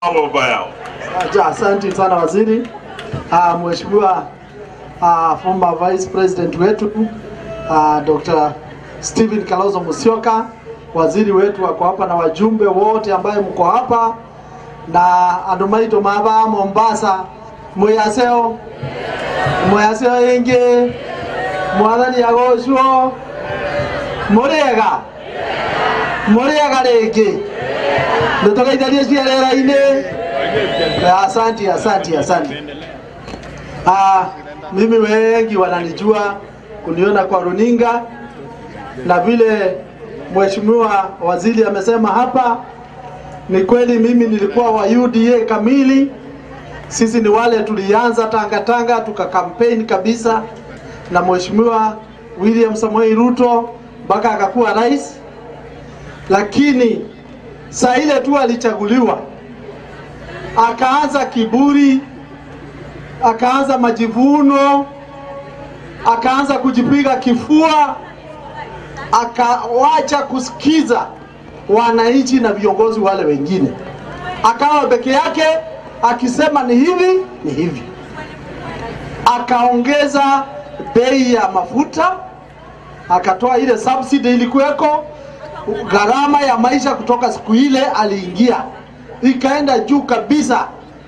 baba yao. Aja, Asante sana waziri. Uh, Mheshimiwa uh, former vice president wetu uh, Dr. Stephen Kalonzo Musyoka, waziri wetu wako hapa na wajumbe wote ambaye mko hapa na andu maitu maba Mombasa mwiyaseo mwiyaseo ingi mwathani agocwo muriega muriega ringi nitugeitharie ciarera-ini Asante, asante, asante. Ah, mimi wengi wananijua kuniona kwa runinga na vile mheshimiwa waziri amesema hapa, ni kweli mimi nilikuwa wa UDA kamili. Sisi ni wale tulianza Tanga Tanga tuka campaign kabisa na mheshimiwa William Samoei Ruto mpaka akakuwa rais, lakini saa ile tu alichaguliwa akaanza kiburi, akaanza majivuno, akaanza kujipiga kifua, akawacha kusikiza wananchi na viongozi wale wengine, akawa peke yake akisema ni hivi ni hivi. Akaongeza bei ya mafuta, akatoa ile subsidy ilikuweko, gharama ya maisha kutoka siku ile aliingia ikaenda juu kabisa.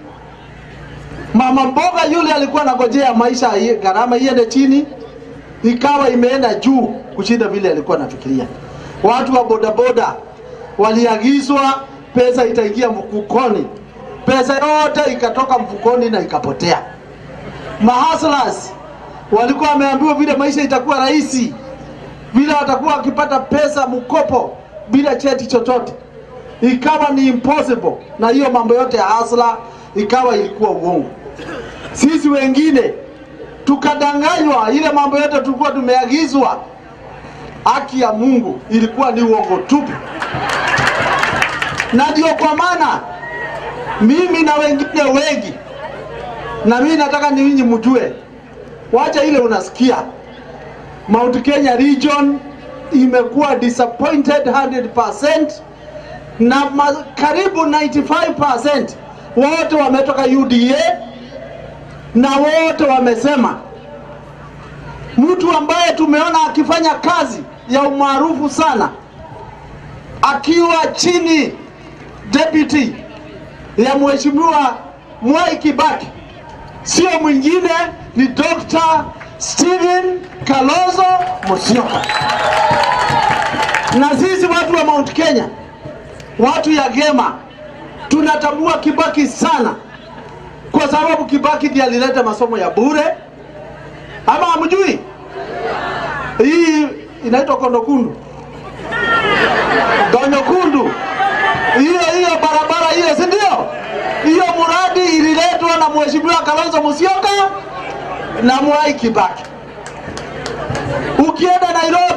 Mama mboga yule alikuwa anangojea maisha gharama iende chini, ikawa imeenda juu kushinda vile alikuwa anafikiria. Watu wa bodaboda waliagizwa pesa itaingia mfukoni, pesa yote ikatoka mfukoni na ikapotea. Mahaslas walikuwa wameambiwa vile maisha itakuwa rahisi, vile watakuwa wakipata pesa mkopo bila cheti chochote ikawa ni impossible, na hiyo mambo yote ya hasla ikawa ilikuwa uongo. Sisi wengine tukadanganywa, ile mambo yote tulikuwa tumeagizwa, haki ya Mungu ilikuwa ni uongo tupu. Na ndio kwa maana mimi na wengine wengi, na mimi nataka ninyi mjue, wacha ile unasikia Mount Kenya region imekuwa disappointed 100% na ma, karibu 95% wote wametoka UDA na wote wamesema mtu ambaye tumeona akifanya kazi ya umaarufu sana akiwa chini deputy ya mheshimiwa Mwai Kibaki sio mwingine ni Dr. Stephen Kalonzo Musyoka. Na sisi watu wa Mount Kenya watu ya Gema tunatambua Kibaki sana, kwa sababu Kibaki ndiye alileta masomo ya bure, ama hamjui? Hii inaitwa Kondokundu, Donyokundu, hiyo hiyo barabara hiyo, si ndio? Hiyo mradi ililetwa na mheshimiwa Kalonzo Musyoka na Mwai Kibaki. Ukienda Nairobi